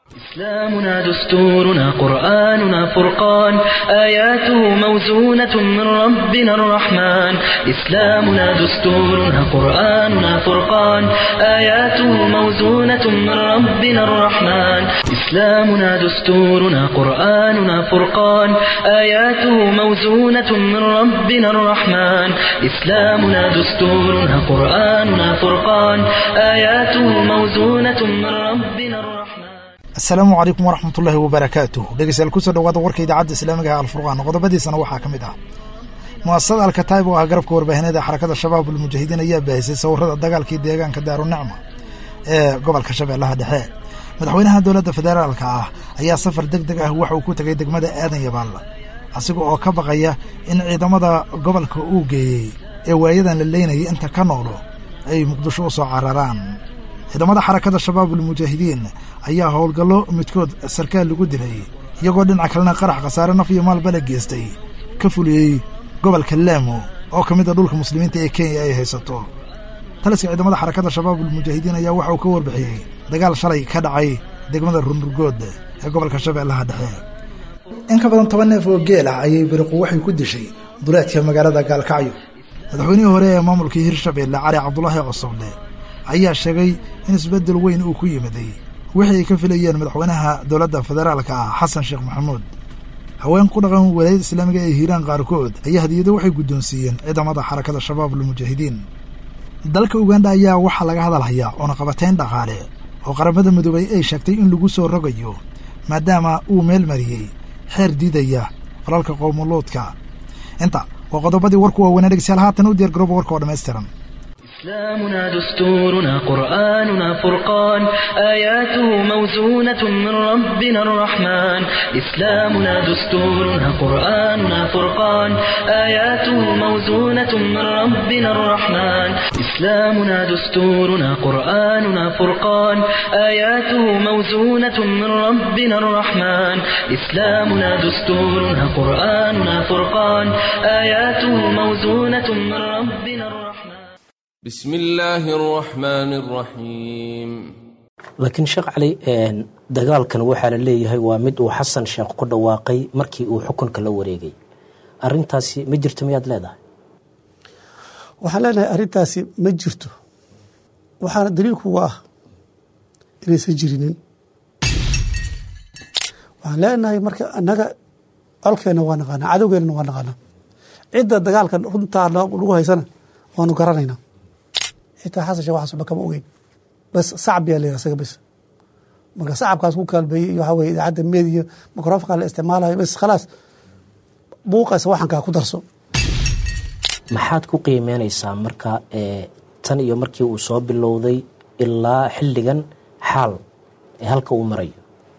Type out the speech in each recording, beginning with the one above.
إسلامنا دستورنا قرآننا فرقان آياته موزونة من ربنا الرحمن إسلامنا دستورنا قرآننا فرقان آياته موزونة من ربنا الرحمن إسلامنا دستورنا قرآننا فرقان آياته موزونة من ربنا الرحمن إسلامنا دستورنا قرآننا فرقان آياته موزونة من ربنا الرحمن asalaamu calaykum waraxmatullaahi wabarakaatuh dhegeystayaal kusoo dhawaada warka idaacadda islaamiga ee alfurqaan qodobadiisana waxaa ka mid ah mu'asasada alkataib oo ah garabka warbaahineeda xarakada shabaab ulmujaahidiin ayaa baahisay sawirada dagaalkii deegaanka daarunicma ee gobolka shabeellaha dhexe madaxweynaha dowladda federaalka ah ayaa safar deg deg ah waxa uu ku tegay degmada aadan yabaal asiga oo ka baqaya in ciidamada gobolka uu geeyey ee waayadan la leynayay inta ka noolo ay muqdisho u soo cararaan ciidamada xarakada shabaab ulmujaahidiin ayaa howlgallo midkood sarkaal lagu dilay iyagoo dhinaca kalena qarax khasaare naf iyo maalba la geestay ka fuliyey gobolka laamo oo ka mid a dhulka muslimiinta ee kenya ay haysato taliska ciidamada xarakada shabaab ulmujaahidiin ayaa waxa uu ka warbixiyey dagaal shalay ka dhacay degmada rundurgood ee gobolka shabeellaha dhexe in ka badan toban neef oo geel ah ayay biriqu waxay ku dishay duleedka magaalada gaalkacyo madaxweynihii hore ee maamulkii hirshabeelle cali cabdulaahi cosoble ayaa sheegay in isbeddel weyn uu ku yimiday wixii ay ka filayeen madaxweynaha dowladda federaalka ah xasan sheekh maxamuud haween ku dhaqan walaayada islaamiga ee hiiraan qaarkood ayaa hadiyado waxay guddoonsiiyeen ciidamada xarakada shabaab ulmujaahidiin dalka uganda ayaa waxaa laga hadalhayaa oonaqabatayn dhaqaale oo qaramada midoobay ay sheegtay in lagu soo rogayo maadaama uu meel mariyey xeer diidaya falalka qowmuluudka inta waa qodobadii warku waaweynaa dhegeystayaal haatan u diyaar garooba warka oo dhammaystiran إسلامنا دستورنا قرآننا فرقان آياته موزونة من ربنا الرحمن إسلامنا دستورنا قرآننا فرقان آياته موزونة من ربنا الرحمن إسلامنا دستورنا قرآننا فرقان آياته موزونة من ربنا الرحمن إسلامنا دستورنا قرآننا فرقان آياته موزونة من ربنا الرحمن بسم الله الرحمن الرحيم laakiin sheekh cali dagaalkan waxaa la leeyahay waa mid uu xasan sheekh ku dhawaaqay markii uu xukunka la wareegay arintaasi ma jirto miyaad leedahay waxaan leenahay arrintaasi ma jirto waxaana daliilku uga ah inaysan jirinin waxaan leenahay marka annaga colkeenna waa naqaanaa cadowgeennana waa naqaanaa cidda dagaalka runtaa lagu haysana waanu garanaynaa xitaa xasan shee waxaas waxba kama ogeyn bas sacab yaa layidhi asaga bas marka sacabkaas ku kaalbeeyey iyo waxaa weye idaacadda meed iyo microfonka la isticmaalayo bas khalaas buuqaysa waxankaa ku darso maxaad ku qiimeynaysaa marka tan iyo markii uu soo bilowday ilaa xilligan xaal ee halka uu marayo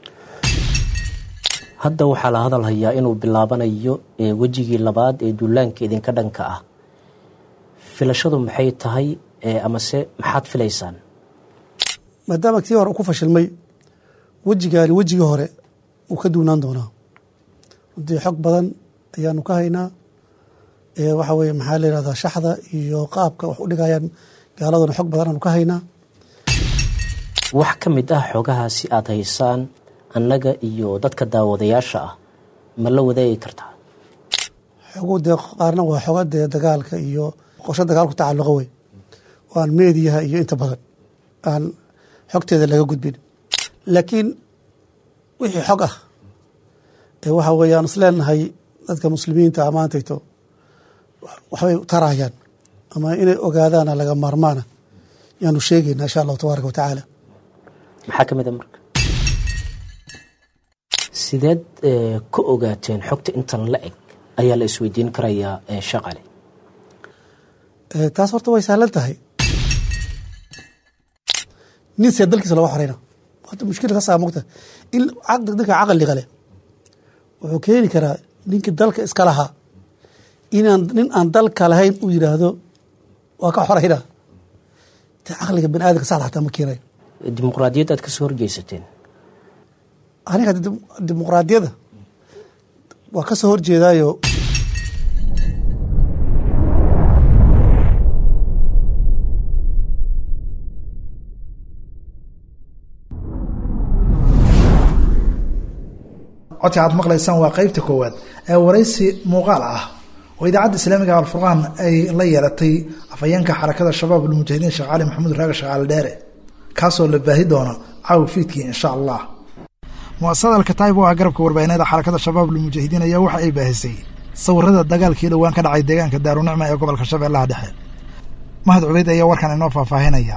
hadda waxaa la hadal hayaa inuu bilaabanayo wejigii labaad ee duulaanka idinka dhanka ah filashadu maxay tahay amase maxaad filaysaan maadaama tii hore uu ku fashilmay wejigaani wejigii hore uu ka duunaan doonaa runtii xog badan ayaanu ka haynaa waxa weye maxaa la yihahdaa shaxda iyo qaabka wax u dhigayaan gaaladuna xog badan aanu ka haynaa wax ka mid ah xogahaasi aad haysaan annaga iyo dadka daawadayaasha ah ma la wadaagi kartaa xogu dee qaarna waa xoga dee dagaalka iyo qorsho dagaal ku tacalluqa wey oo aan meediyaha iyo inta badan aan xogteeda laga gudbin laakiin wixii xog ah ee waxa weeye aan isleenahay dadka muslimiinta amaantayto waxbay tarayaan ama inay ogaadaana laga maarmaana yaanu sheegaynaa insha allahu tabaaraka wa tacaala maxaa ka mid a marka sideed ka ogaateen xogta intan la eg ayaa la isweydiin karayaa sheekh cali taas horta way sahlan tahay nin see dalkiisa loga xoreyna horta mushkila ka saa mogta in ninka caqliga leh wuxuu keeni karaa ninkii dalka iska lahaa inaan nin aan dalka lahayn uu yidhaahdo waa ka xoreyna te caqliga bani aadamka saxda xataa ma keenayo dimuqraadiyad aad kasoo horjeysateen aniga dimuqraadiyadda waa ka soo horjeedaayo codka aad maqlaysaan waa qeybta koowaad ee waraysi muuqaal ah oo idaacadda islaamiga alfurqaan ay la yeelatay afhayeenka xarakada shabaab ulmujaahidiin sheekh cali maxamuud raaga shaqaale dheere kaasoo la baahi doono caawa fiidkii insha allah muasasada alkataib oo ah garabka warbaahineeda xarakada shabaab ulmujaahidiin ayaa waxa ay baahisay sawirada dagaalkii dhowaan ka dhacay deegaanka daarunicma ee gobolka shabeellaha dhexe mahad cubeyd ayaa warkan inoo faahfaahinaya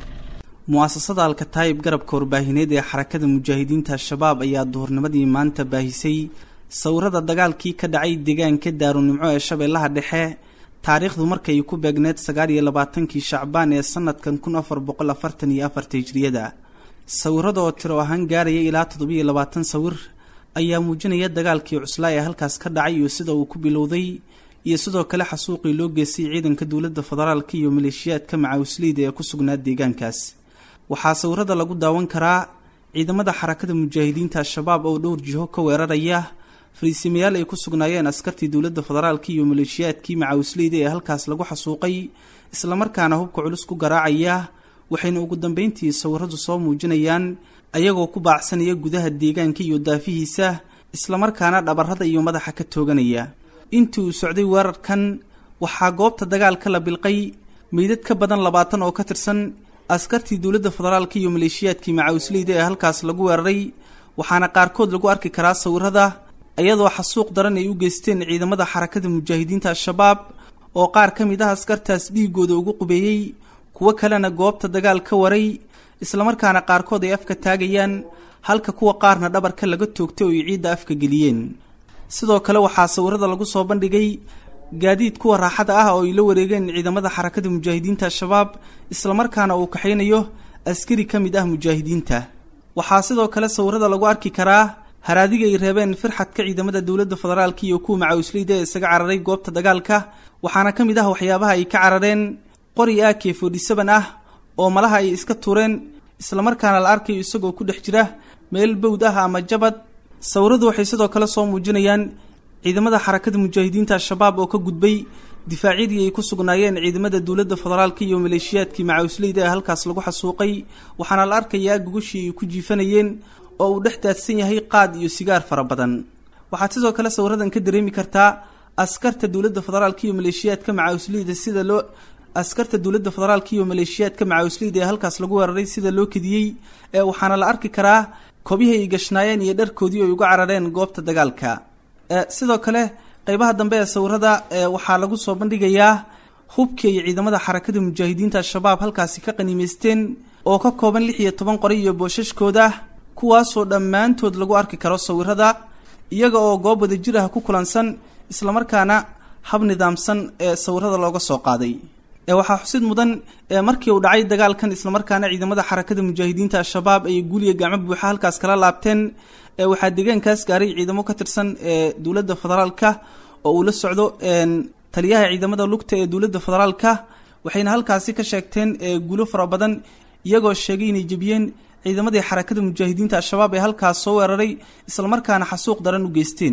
mu'asasada alkataayib garabka warbaahineed ee xarakada mujaahidiinta al-shabaab ayaa duhurnimadii maanta baahisay sawirada dagaalkii ka dhacay deegaanka daarunimco ee shabeellaha dhexe taariikhdu markay ku beegneed sagaal iyo labaatankii shacbaan ee sanadkan kun afar boqol afartan iyo afarta hijriyada sawirada oo tiro ahaan gaaraya ilaa toddobiyo labaatan sawir ayaa muujinaya dagaalkii cuslaa ee halkaas ka dhacay iyo sida uu ku bilowday iyo sidoo kale xasuuqii loo geystay ciidanka dowladda federaalka iyo maleeshiyaadka macawisleyda ee ku sugnaa deegaankaas waxaa sawirada lagu daawan karaa ciidamada xarakada mujaahidiinta al-shabaab oo dhowr jiho ka weeraraya fariisimayaal ay ku sugnaayeen askartii dowladda federaalka iyo maleeshiyaadkii macawisleyda ee halkaas lagu xasuuqay islamarkaana hubka culus ku garaacaya waxayna ugu dambeyntii sawiradu soo muujinayaan ayagoo ku baacsanaya gudaha deegaanka iyo daafihiisa islamarkaana dhabarrada iyo madaxa ka tooganaya intii uu socday weerarkan waxaa goobta dagaalka la bilqay meydad ka badan labaatan oo ka tirsan askartii dowladda federaalka iyo maleeshiyaadkii macawisleyda ee halkaas lagu weeraray waxaana qaarkood lagu arki karaa sawirada iyadoo xasuuq daran ay u geysteen ciidamada xarakada mujaahidiinta al-shabaab oo qaar ka mid ah askartaas dhiigooda ugu qubeeyey kuwo kalena goobta dagaal ka waray islamarkaana qaarkood ay afka taagayaan halka kuwa qaarna dhabarka laga toogtay oo ay ciidda afka geliyeen sidoo kale waxaa sawirada lagu soo bandhigay gaadiid kuwa raaxada ah oo ay la wareegeen ciidamada xarakada mujaahidiinta al-shabaab islamarkaana uu kaxaynayo askari ka mid ah mujaahidiinta waxaa sidoo kale sawirada lagu arki karaa haraadiga ay reebeen firxadka ciidamada dowladda federaalka iyo kuwa macawisleyda ee isaga cararay goobta dagaalka waxaana ka mid ah waxyaabaha ay ka carareen qori a k forty seven ah oo malaha ay iska tuureen islamarkaana la arkayo isagoo ku dhex jira meel bowd ah ama jabad sawiradu waxay sidoo kale soo muujinayaan ciidamada xarakada mujaahidiinta al-shabaab oo ka gudbay difaacyadii ay ku sugnaayeen ciidamada dowladda federaalka iyo maleeshiyaadkii macawisleyda ee halkaas lagu xasuuqay waxaana la arkayaa gogashii ay ku jiifanayeen oo uu dhex daadsan yahay qaad iyo sigaar fara badan waxaad sidoo kale sawiradan ka dareemi kartaa askarta dowladda federaalka iyo maleeshiyaadka macawisleyda sida loo askarta dowladda federaalka iyo maleeshiyaadka macawisleyda ee halkaas lagu weeraray sida loo kediyey ee waxaana la arki karaa kobihii ay gashnaayeen iyo dharkoodii ay uga carareen goobta dagaalka sidoo kale qeybaha dambe ee sawirada waxaa lagu soo bandhigayaa hubkii ay ciidamada xarakada mujaahidiinta al-shabaab halkaasi ka qaniimeysteen oo ka kooban lix iyo toban qori iyo boosashkooda kuwaasoo dhammaantood lagu arki karo sawirada iyaga oo goob wada jir ah ku kulansan islamarkaana hab nidaamsan ee sawirada looga soo qaaday waxaa xusid mudan markii uu dhacay dagaalkan islamarkaana ciidamada xarakada mujaahidiinta al-shabaab ay guuliya gacmo buuxa halkaas kala laabteen waxaa deegaankaas gaaray ciidamo ka tirsan ee dowladda federaalka oo uu la socdo taliyaha ciidamada lugta ee dowladda federaalka waxayna halkaasi ka sheegteen guulo fara badan iyagoo sheegay inay jebiyeen ciidamadii xarakada mujaahidiinta al-shabaab ee halkaas soo weeraray islamarkaana xasuuq daran u geysteen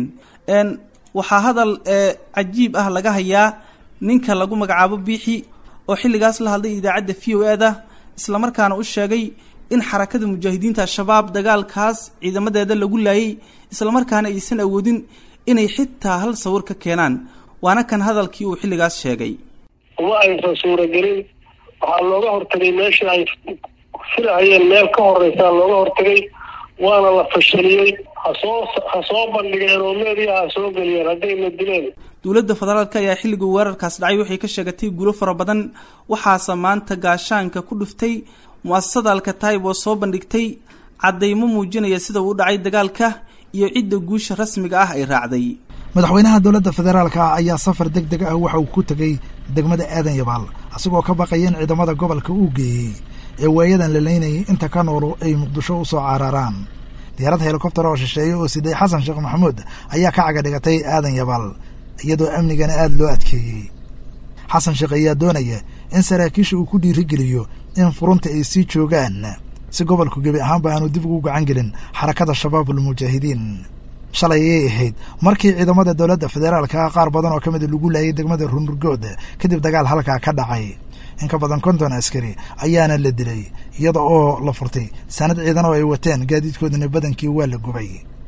waxaa hadal cajiib ah laga hayaa ninka lagu magacaabo biixi oo xilligaas la hadlay idaacadda v o e-da islamarkaana u sheegay in xarakada mujaahidiinta al-shabaab dagaalkaas ciidamadeeda lagu laayay islamarkaana aysan awoodin inay xitaa hal sawir ka keenaan waana kan hadalkii uu xilligaas sheegay uma aysan suuragelin waxaa looga hortagay meeshii ay filahayeen meel ka horeysaa looga hortagay waana la fashiliyey hasoo ha soo bandhigeen oo meediyaha ha soo geliyeen haddayna dileen dowladda federaalka ayaa xilligii weerarkaas dhacay waxay ka sheegatay guulo fara badan waxaase maanta gaashaanka ku dhuftay mu-asasada alkataib oo soo bandhigtay caddaymo muujinaya sida uu u dhacay dagaalka iyo cidda guusha rasmiga ah ay raacday madaxweynaha dowladda federaalka ah ayaa safar deg deg ah waxa uu ku tegey degmada aadan yabaal isagoo ka baqaya in ciidamada gobolka uu geeyey ee waayadan la leynayay inta ka noolu ay muqdisho u soo cararaan diyaarad helikobter oo shisheeye oo siday xasan sheekh maxamuud ayaa ka caga dhigatay aadan yabaal iyadoo amnigana aada loo adkeeyey xasan sheekh ayaa doonaya in saraakiisha uu ku dhiirigeliyo in furunta ay sii joogaan si gobolku gebi ahaanba aanu dib ugu gacan gelin xarakada shabaabul mujaahidiin shalay ayay ahayd markii ciidamada dowladda federaalka qaar badan oo ka mida lagu laayay degmada runurgood kadib dagaal halkaa ka dhacay in ka badan konton askari ayaana la dilay iyada oo la furtay saanad ciidan oo ay wateen gaadiidkoodana badankii waa la gubay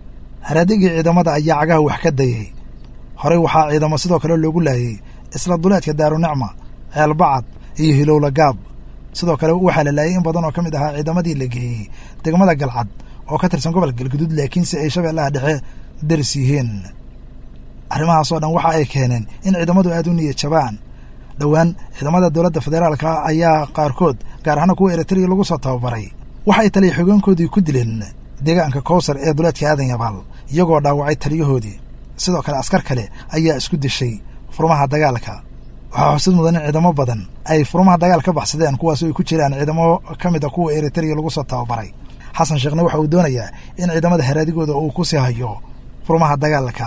haraadigii ciidamada ayaa cagaha wax ka dayay horey waxaa ciidamo sidoo kale loogu laayay isla duleedka daarunicma ceelbacad iyo hilowla gaab sidoo kale waxaa la laayay in badan oo ka mid ahaa ciidamadii la geeyey degmada galcad oo ka tirsan gobolka galguduud laakiinse ay shabeellaha dhexe daris yihiin arrimahaasoo dhan waxa ay keeneen in ciidamadu aad u niyad jabaan dhowaan ciidamada dowladda federaalka ayaa qaarkood gaar ahaana kuwa eritrea lagu soo tababaray waxay taliya xogeenkoodii ku dileen deegaanka kowsar ee duleedka aadan yabaal iyagoo dhaawacay taliyahoodii sidoo kale askar kale ayaa isku dishay furmaha dagaalka waxaa xusid mudan in ciidamo badan ay furmaha dagaal ka baxsadeen kuwaasoo ay ku jiraan ciidamo ka mid a kuwa eritrea lagu soo tababaray xasan sheekhna waxa uu doonayaa in ciidamada haraadigooda uu ku sii hayo furmaha dagaalka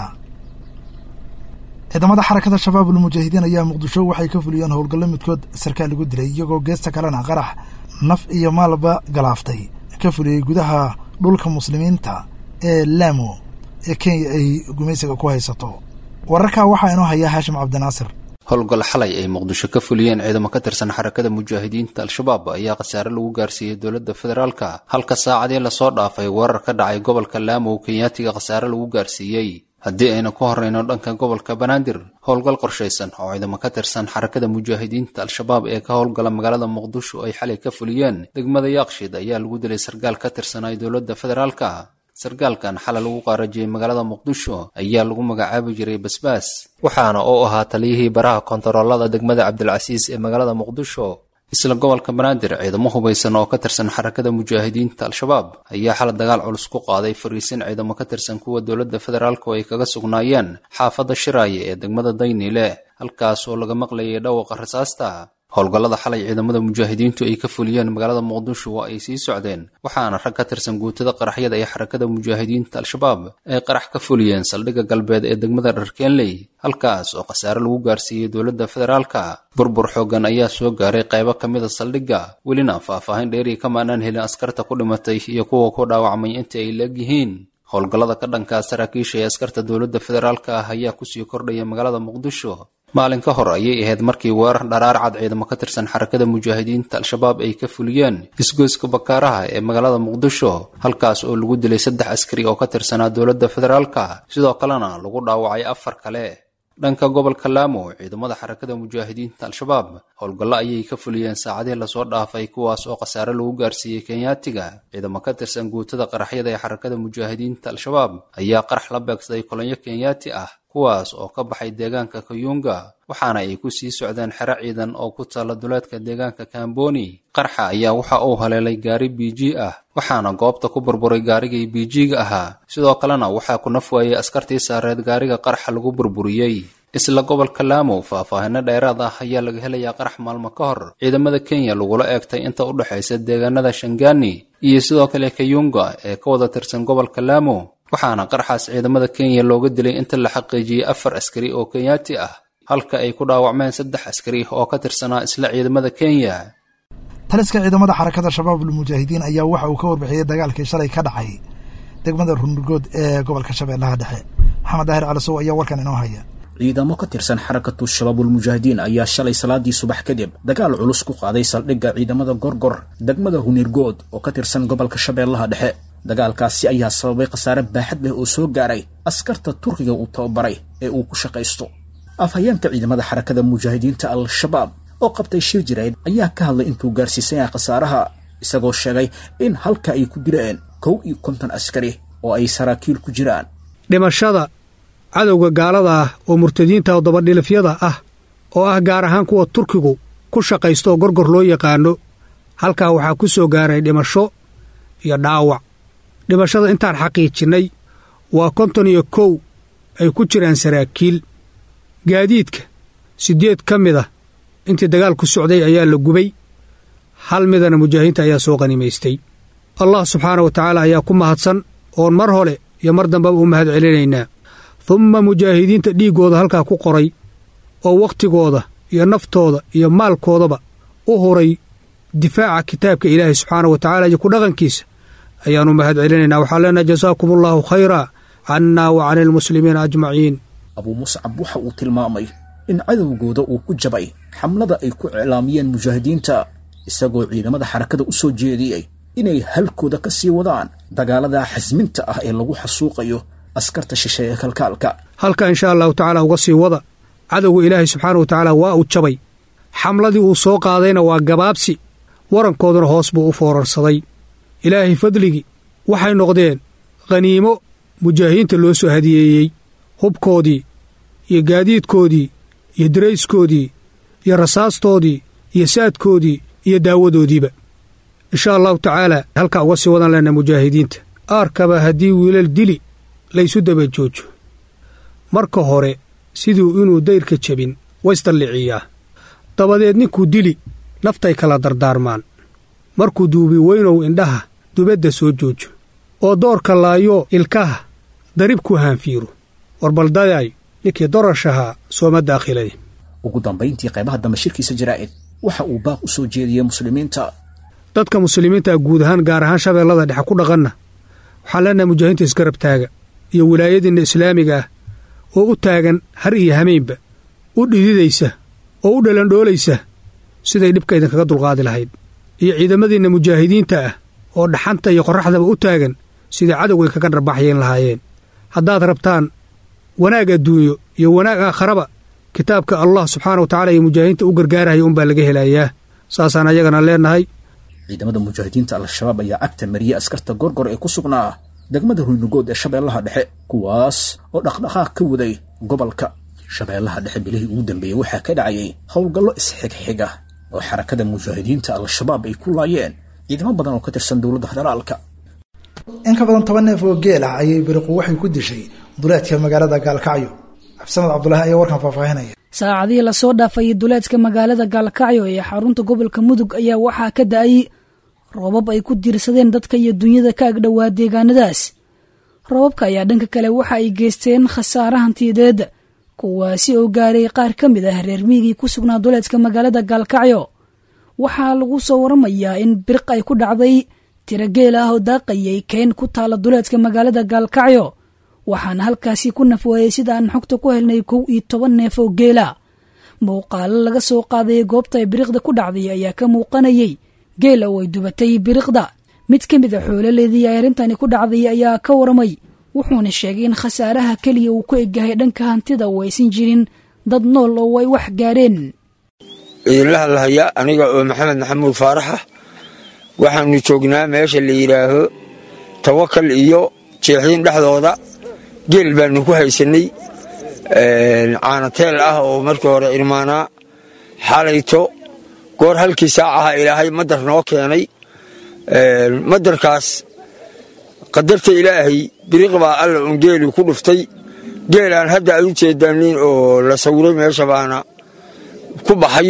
ciidamada xarakada shabaabul mujaahidiin ayaa muqdisho waxay ka fuliyeen howlgallo midkood sarkaal lagu dilay iyagoo geesta kalena qarax naf iyo maalba galaaftay ka fuliyey gudaha dhulka muslimiinta ee laamo ee kenya ay gumaysiga ku haysato wararkaa waxaa inoo hayaa haashim cabdinaasir howlgal xalay ay muqdisho ka fuliyeen ciidamo ka tirsan xarakada mujaahidiinta al-shabaab ayaa khasaare lagu gaarsiiyey dowladda federaalka halka saacadii lasoo dhaafay weerar ka dhacay gobolka laamow kenyaatiga khasaare lagu gaarsiiyey haddii aynu ku horrayno dhanka gobolka banaadir howlgal qorshaysan oo ciidamo ka tirsan xarakada mujaahidiinta al-shabaab ee ka howlgala magaalada muqdisho ay xalay ka fuliyeen degmada yaaqshid ayaa lagu dilay sarkaal ka tirsanay dowladda federaalka sarkaalkan xalay lagu qaarajiyey magaalada muqdisho ayaa lagu magacaabi jiray basbaas waxaana uu ahaa taliyihii baraha kontaroolada degmada cabdilcasiis ee magaalada muqdisho isla gobolka banaadir ciidamo hubaysan oo ka tirsan xarakada mujaahidiinta al-shabaab ayaa xalay dagaal culus ku qaaday fariisin ciidamo ka tirsan kuwa dowladda federaalku ay kaga sugnaayeen xaafadda shiraaye ee degmada dayniile halkaas oo laga maqlayay dhawaqa rasaasta howlgallada xalay ciidamada mujaahidiintu ay ka fuliyeen magaalada muqdisho waa ay sii socdeen waxaana rag ka tirsan guutada qaraxyada ee xarakada mujaahidiinta al-shabaab ay qarax ka fuliyeen saldhigga galbeed ee degmada dharkeenley halkaas oo khasaare lagu gaarsiiyey dowladda federaalka burbur xooggan ayaa soo gaaray qaybo ka mida saldhigga welina faahfaahin dheerii kama aanaan helin askarta ku dhimatay iyo kuwa ku dhaawacmay inta ay leeg yihiin howlgallada ka dhankaa saraakiisha ee askarta dowladda federaalka ah ayaa kusii kordhaya magaalada muqdisho maalin ka hor ayay ahayd markii weerar dharaar cad ciidamo ka tirsan xarakada mujaahidiinta al-shabaab ay ka fuliyeen isgoyska bakaaraha ee magaalada muqdisho halkaas oo lagu dilay saddex askari oo ka tirsanaa dowladda federaalka sidoo kalena lagu dhaawacay afar kale dhanka gobolka laamo ciidamada xarakada mujaahidiinta al-shabaab howlgallo ayay ka fuliyeen saacadihii lasoo dhaafay kuwaas oo khasaare lagu gaarsiiyey kenyaatiga ciidamo ka tirsan guutada qaraxyada ee xarakada mujaahidiinta al-shabaab ayaa qarax la beegsaday kolonyo kenyaati ah kuwaas oo ka baxay deegaanka kayunga waxaana ay ku sii socdeen xero ciidan oo ku taalla duleedka deegaanka kamboni qarxa ayaa waxa uu haleelay gaari b g ah waxaana goobta ku burburay gaarigii b g-ga ahaa sidoo kalena waxaa ku naf waayey askartii saareed gaariga qarxa lagu burburiyey isla gobolka laamo faahfaahino dheeraad ah ayaa laga helayaa qarax maalmo ka hor ciidamada kenya lagula eegtay inta u dhexaysa deegaanada shangani iyo sidoo kale kayunga ee ka wada tirsan gobolka laamo waxaana qarxaas ciidamada kenya looga dilay inta la xaqiijiyey afar askari oo kenyaati ah halka ay ku dhaawacmeen saddex askari oo ka tirsanaa isla ciidamada kenya taliska ciidamada xarakada shabaabul mujaahidiin ayaa waxa uu ka warbixiyey dagaalkii shalay ka dhacay degmada runurgood ee gobolka shabeellaha dhexe maxamed daahir calisow ayaa warkan inoo haya ciidamo ka tirsan xarakatu shabaabulmujaahidiin ayaa shalay salaadii subax kadib dagaal culus ku qaaday saldhigga ciidamada gorgor degmada hunirgood oo ka tirsan gobolka shabeellaha dhexe dagaalkaasi ayaa sababay khasaare baaxad leh oo soo gaaray askarta turkiga uu tababaray ee uu ku shaqaysto afhayeenka ciidamada xarakada mujaahidiinta al-shabaab oo qabtay shir jireed ayaa ka hadlay intuu gaarsiisan yahay khasaaraha isagoo sheegay in halka ay ku dileen kow iyo konton askari oo ay saraakiil ku jiraan dhimashada cadowga gaalada ah oo murtadiinta oo dabadhilifyada ah oo ah gaar ahaan kuwa turkigu ku shaqaysto oo gorgor loo yaqaano halkaa waxaa ku soo gaaray dhimasho iyo dhaawac dhimashada intaan xaqiijinnay waa konton iyo kow ay ku jiraan saraakiil gaadiidka siddeed ka mid a intii dagaalku socday ayaa la gubay hal midana mujaahidiinta ayaa soo qanimaystay allah subxaana wa tacaala ayaa ku mahadsan oon mar hole iyo mar dambeba u mahad celinaynaa dumma mujaahidiinta dhiiggooda halkaa ku qoray oo wakhtigooda iyo naftooda iyo maalkoodaba u huray difaaca kitaabka ilaahay subxaana wa tacala iyo ku dhaqankiisa ayaannu mahad celinaynaa waxaan leenahay jasaakum allaahu khayraa cannaa wa cani almuslimiina ajmaciin abuu muscab waxa uu tilmaamay in cadowgooda uu ku jabay xamlada ay ku iclaamiyeen mujaahidiinta isagoo ciidamada xarakada u soo jeediyey inay halkooda ka sii wadaan dagaalada xasminta ah ee lagu xasuuqayo askarta shishe ee kalkaalka halka insha allahu tacaala uga sii wada cadowga ilaahay subxaana wa tacaala waa uu jabay xamladii uu soo qaadayna waa gabaabsi warankooduna hoos buu u foorarsaday ilaahay fadligii waxay noqdeen khaniimo mujaahidiinta loo soo hadiyeeyey hubkoodii iyo gaadiidkoodii iyo darayskoodii iyo rasaastoodii iyo saadkoodii iyo daawadoodiiba insha allahu tacaala halkaa uga sii wadan lena mujaahidiinta aarkaba haddii wiilal dili laysu daba joojo marka hore siduu inuu dayrka jebin waysdalliciyaa dabadeed ninkuu dili naftay kala dardaarmaan markuu duubi weynow indhaha dubadda soo joojo oo doorka laayo ilkaha darib ku haanfiiro warbaldadaay ninkii dorashahaa sooma daakhilay ugu dambayntii qaybaha dambe shirkiisa jaraa'id waxa uu baaq u soo jeediyey muslimiinta dadka muslimiinta guud ahaan gaar ahaan shabeellada dhexe ku dhaqanna waxaan leenahay mujaahidiinta isgarab taaga iyo wilaayadiinna islaamiga ah oo u taagan har iyo hameynba u dhididaysa oo u dhalandhoolaysa siday dhibka idinkaga dulqaadi lahayd iyo ciidamadiinna mujaahidiinta ah oo dhaxanta iyo qorraxdaba u taagan sidai cadowgay kaga dharbaxyayn lahaayeen haddaad rabtaan wanaag adduunyo iyo wanaag aakharaba kitaabka allah subxaana wa tacala iyo mujaahidiinta u gargaarahaya unbaa laga helayaa saasaan ayagana leennahay ciidamada mujaahidiinta al-shabaab ayaa agta mariyey askarta gorgor ee ku sugnaa degmada ruynugood ee shabeellaha dhexe kuwaas oo dhaqdhaqaaq ka waday gobolka shabeellaha dhexe bilihii ugu dambeeyey waxaa ka dhacayay howlgallo isxigxiga oo xarakada mujaahidiinta al-shabaab ay ku laayeen ciidamo badan oo ka tirsan dowladda federaalka in ka badan toban neef oo geel ah ayay biriqu waxay ku dishay duleedka magaalada gaalkacyo cabdisamed cabdulaahi ayaa warkan faahfaahinaya saacadihii lasoo dhaafay duleedka magaalada gaalkacyo ee xarunta gobolka mudug ayaa waxaa ka da-ay roobab ay ku diirsadeen dadka iyo dunyada ka agdhowaa deegaanadaas roobabka ayaa dhanka kale waxa ay geysteen khasaare hantiyadeed kuwaasi oo gaaray qaar ka mid ah reer miigii ku sugnaa duleedka magaalada gaalkacyo waxaa lagu soo waramayaa in biriq ay ku dhacday tiro geel ah oo daaqayay keen ku taala duleedka magaalada gaalkacyo waxaana halkaasi ku nafweeyey sida aan xogta ku helnay kow iyo toban neef oo geela muuqaalo laga soo qaadayay goobta ay biriqda ku dhacday ayaa ka muuqanayay geela oo ay dubatay biriqda mid ka mid a xoololeedii ay arrintani ku dhacday ayaa ka waramay wuxuuna sheegay in khasaaraha keliya uu ku egyahay dhanka hantida oo aysan jirin dad nool oo ay wax gaareen idinla hadlahaya aniga oo maxamed maxamuud faaraxa waxaanu joognaa meesha la yidhaaho tawakal iyo jeexiin dhexdooda geel baanu ku haysannay caanateel ah oo markii hore irmaanaa xalayto goor halkii saacaha ilaahay madar noo keenay madarkaas qadarta ilaahay biriq baa alla un geeli ku dhuftay geelaan hadda aad u jeedaanin oo la sawiray meesha baana ku baxay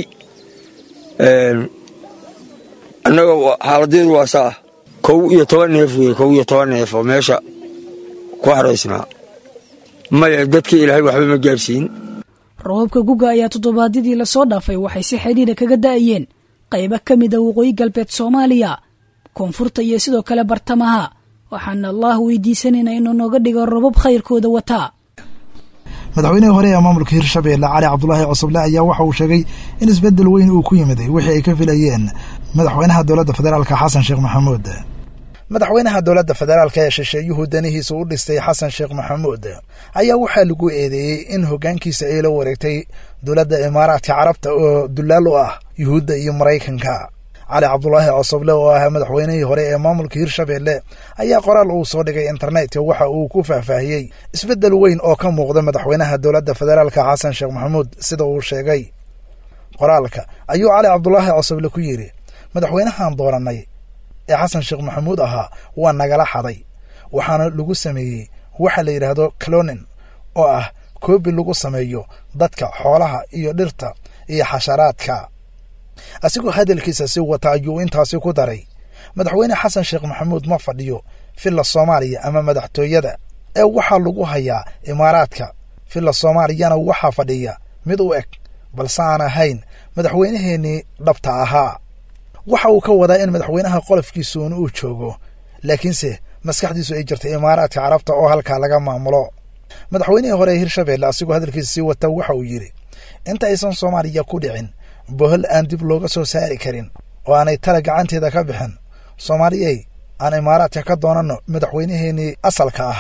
annaga xaaladeedu waa saa kow iyo toban neef wey kow iyo toban neef oo meesha ku haraysnaa maya dadka ilaahay waxba ma gaarsiin roobabka guga ayaa toddobaadyadii lasoo dhaafay waxay si xidhiira kaga da'ayeen qaybo ka mid a waqooyi galbeed soomaaliya koonfurta iyo sidoo kale bartamaha waxaana allah weydiisanayna inuu nooga dhigo robab khayrkooda wataa madaxweynihii hore ee maamulka hirshabeelle cali cabdulaahi cosoble ayaa waxa uu sheegay in isbeddel weyn uu ku yimiday wixii ay ka filayeen madaxweynaha dowladda federaalka xasan sheekh maxamuud madaxweynaha dowladda federaalka ee shisheeyuhu danihiisa u dhistay xasan sheekh maxamuud ayaa waxaa lagu eedeeyey in hoggaankiisa ay la wareegtay dowladda imaaraadka carabta oo dullaal u ah yuhuudda iyo maraykanka cali cabdulaahi cosoble oo ah madaxweynihii hore ee maamulka hirshabeelle ayaa qoraal uu soo dhigay internetka waxa uu ku faahfaahiyey isbeddel weyn oo ka muuqda madaxweynaha dowladda federaalka xasan sheekh maxamuud sida uu sheegay qoraalka ayuu cali cabdulaahi cosoble ku yidhi madaxweynahan doorannay ee xasan sheekh maxamuud ahaa waa nagala xaday waxaana lagu sameeyey waxa la yidhaahdo clonin oo ah koobi lagu sameeyo dadka xoolaha iyo dhirta iyo xasharaadka asigoo hadalkiisa si wata ayuu intaasi ku daray madaxweyne xasan sheekh maxamuud ma fadhiyo villa soomaaliya ama madaxtooyada ee waxaa lagu hayaa imaaraadka villa soomaaliyana waxaa fadhiya mid u eg balse aan ahayn madaxweynaheennii dhabta ahaa waxa uu ka wadaa in madaxweynaha qolofkiisuun uu joogo laakiinse maskaxdiisu ay jirtay imaaraadka carabta oo halkaa laga maamulo madaxweynihii hore ee hirshabeelle asigoo hadalkiisa sii wata waxa uu yidhi inta aysan soomaaliya ku dhicin bohol aan dib looga soo saari karin oo aanay tala gacanteeda ka bixin soomaaliyey aan imaaraadka ka doonanno madaxweynaheenii asalka ahaa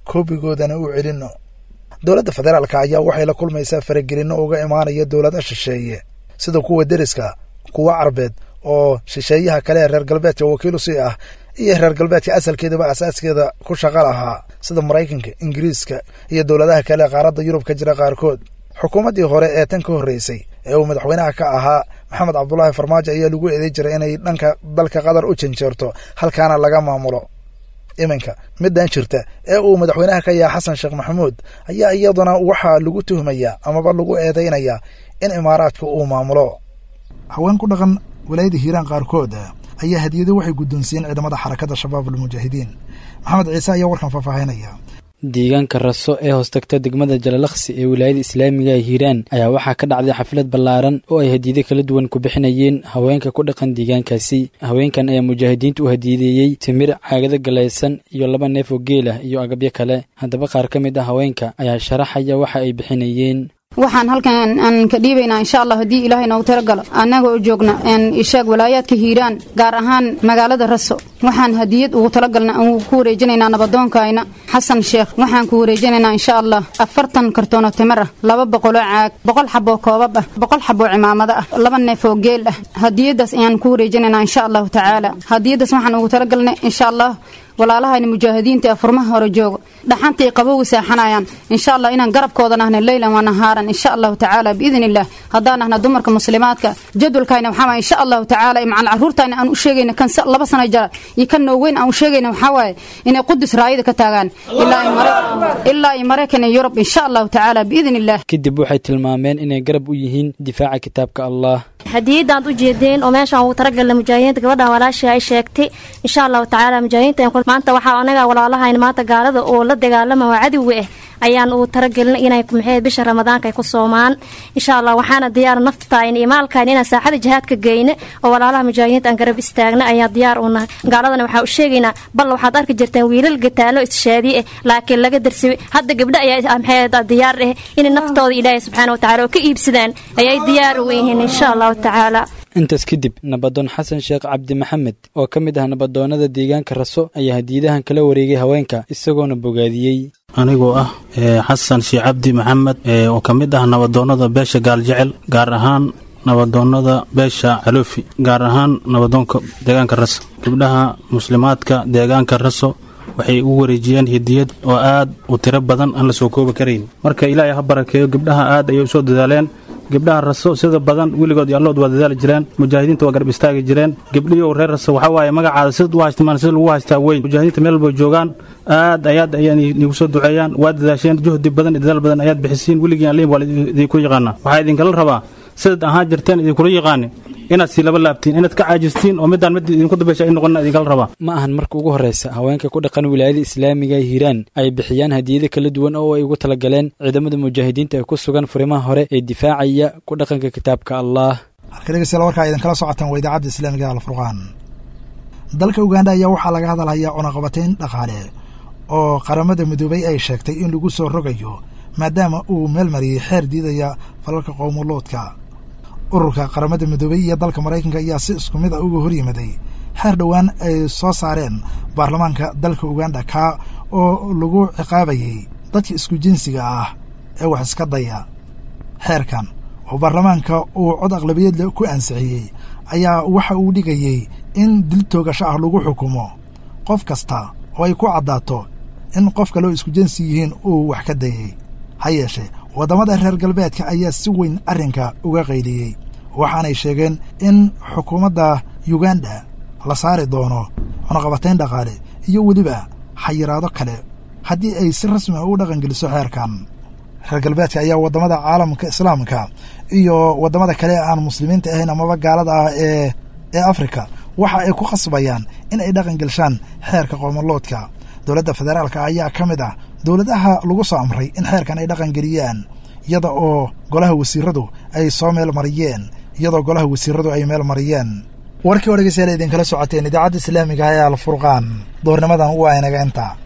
koobigoodana u celinno dowladda federaalka ayaa waxay la kulmaysaa faragelinno uga imaanaya dowlada shisheeye sida kuwa deriska kuwa carbeed oo shisheeyaha kale ee reer galbeedka wakiilu sii ah iyo reer galbeedka asalkeedaba asaaskeeda ku shaqa lahaa sida maraykanka ingiriiska iyo dowladaha kale ee qaaradda yurub ka jira qaarkood xukuumaddii hore ee tan ka horreysay ee uu madaxweynaha ka ahaa maxamed cabdulaahi farmaajo ayaa lagu eeday jiray inay dhanka dalka qatar u janjeerto halkaana laga maamulo iminka middan jirta ee uu madaxweynaha ka yaha xasan sheekh maxamuud ayaa iyaduna waxaa lagu tuhmayaa amaba lagu eedaynayaa in imaaraadka uu maamulo haween ku dhaqan walaayada hiiraan qaarkood ayaa hadiyado waxay guddoonsiiyeen ciidamada xarakadda shabaab almujaahidiin maxamed ciise ayaa warkan faahfaahinaya deegaanka raso ee hoostagta degmada jalalaqsi ee wilaayada islaamiga ee hiiraan ayaa waxaa ka dhacday xaflad ballaaran oo ay hadiido kala duwan ku bixinayeen haweenka ku dhaqan deegaankaasi haweenkan ayaa mujaahidiinta u hadiideeyey timir caagado galaysan iyo laba neef oo geel ah iyo agabyo kale haddaba qaar ka mid ah haweenka ayaa sharaxaya waxa ay bixinayeen waxaan halkan aan ka dhiibaynaa insha allah haddii ilaahay noogu talagalo annaga oo joogna ishaag walaayaadka hiiraan gaar ahaan magaalada raso waxaan hadiyad ugu talagalna aan ku wareejinaynaa nabadoonkayna xasan sheekh waxaan ku wareejinaynaa insha allah afartan kartoonoo timir ah laba boqoloo caag boqol xaboo koobab ah boqol xaboo cimaamado ah laba neef oo geel ah hadiyadaas ayaan ku wareejinaynaa insha allahu tacaala hadiyadaas waxaan ugu talagalnay insha allah walaalahayna mujaahidiinta ee furmaha hore joogo dhaxantay qabowga seexanayaan insha allah inaan garabkooda nahna leylan waa nahaaran insha allahu tacaala biidn illah haddaan nahna dumarka muslimaadka jadwalkayna waxaa waye insha allahu tacaala macal caruurtayna aan u sheegayna kan laba sano jara iyo kan nooweyn aan u sheegayna waxaa waaye inay qudus raayada ka taagaan ilaa iyo maraykan iyo yurub insha allahu tacaala biidn illah kadib waxay tilmaameen inay garab u yihiin difaaca kitaabka allah hadiyadaad u jeedeen oo meeshaan ugu talagalna mujaahidiinta gabadhan walaashii ay sheegtay insha allahu tacaala mujaahidiinta maanta waxaa anaga walaalahayn maanta gaalada oo la dagaalama oo cadowga ah ayaan ugu talagelina inay maxay bisha ramadaanka ay ku soomaan insha allah waxaana diyaar naftayn iyo maalkayn inaan saaxada jihaadka geyne oo walaalaha mujaahidiinta aan garab istaagna ayaa diyaar u nahay gaaladana waxaa u sheegaynaa bal waxaad arki jirteen wiilal gataalo ishaadi ah laakiin laga darsibay hadda gabdho ayaa maxay diyaar ah inay naftooda ilaahay subxaana wa tacala oo ka iibsadaan ayay diyaar u yihiin insha allahu tacaala intaas kadib nabadoon xasan sheekh cabdi maxamed oo ka mid ah nabadoonnada deegaanka raso ayaa hadiidahan kala wareegay haweenka isagoona bogaadiyey anigoo ah xasan sheekh cabdi maxamed oo ka mid ah nabadoonnada beesha gaaljecel gaar ahaan nabadoonnada beesha caloofi gaar ahaan nabadoonka deegaanka raso gabdhaha muslimaadka deegaanka raso waxay u wareejiyeen hidiyad oo aad u tiro badan aan la soo koobi karayn marka ilaahay ha barakeeyo gabdhaha aad ayay u soo dadaaleen gabdhaha raso sida badan weligood iyo allood waa dadaali jireen mujaahidiinta waa garab istaagi jireen gabdhiyo reer raso waxaa waaye magacaada sid u haystimaan sida lagu haystaa weyn mujaahidiinta meel walba joogaan aad ayaad ayaa nigu soo duceeyaan waa dadaasheen juhdi badan iyo dadaal badan ayaad bixisiin weligii aliin waa idinku yaqaanaa waxaa idinkala rabaa sidaad ahaan jirteen idinkula yaqaanin inaad sii laba laabtiin inaad ka caajistiin oo midaan mid idinku dambeysha ay noqon idinkala rabaa ma ahan marka ugu horreysa haweenka ku dhaqan wilaayada islaamiga ee hiiraan ay bixiyaan hadiyado kala duwan oo ay ugu talagaleen ciidamada mujaahidiinta ee ku sugan furimaha hore ee difaacaya ku dhaqanka kitaabka allah halka dhegeystayaal warkaa idinkala socotaan waa idaacadda islaamiga alfurqaan dalka uganda ayaa waxaa laga hadalhayaa cunaqabatayn dhaqaale oo qaramada midoobay ay sheegtay in lagu soo rogayo maadaama uu meel mariyey xeer diidaya falalka qowmuluudka ururka qaramada midoobey iyo dalka maraykanka ayaa si isku mid ah uga hor yimaday xeer dhowaan ay soo saareen baarlamaanka dalka uganda kaa oo lagu ciqaabayay dadka isku jinsiga ah ee wax iska daya xeerkan oo baarlamaanka uu cod aqlabiyadle ku ansixiyey ayaa waxa uu dhigayey in dil toogasho ah lagu xukumo qof kasta oo ay ku caddaato in qof kaleo isku jinsi yihiin uu wax ka dayay ha yeeshee waddamada reer galbeedka ayaa si weyn arrinka uga qayliyey waxaanay sheegeen in xukuumadda yuganda la saari doono cunaqabatayn dhaqaale iyo weliba xayiraado kale haddii ay si rasmi ah u dhaqangeliso xeerkan reer galbeedka ayaa waddamada caalamka islaamka iyo waddamada kale ee aan muslimiinta ahayn amaba gaalada ah ee ee afrika waxa ay ku khasbayaan in ay dhaqangelshaan xeerka qoomoloodka dowladda federaalka ayaa ka mid ah dowladaha lagu soo amray in xeerkan ay dhaqangeliyaan iyada oo golaha wasiiradu ay soo meel mariyeen iyadoo golaha wasiiradu ay meel mariyeen warkii oo dhegeystayaal idinkala socoteen idaacadda islaamiga ee alfurqaan doornimadan waa inaga inta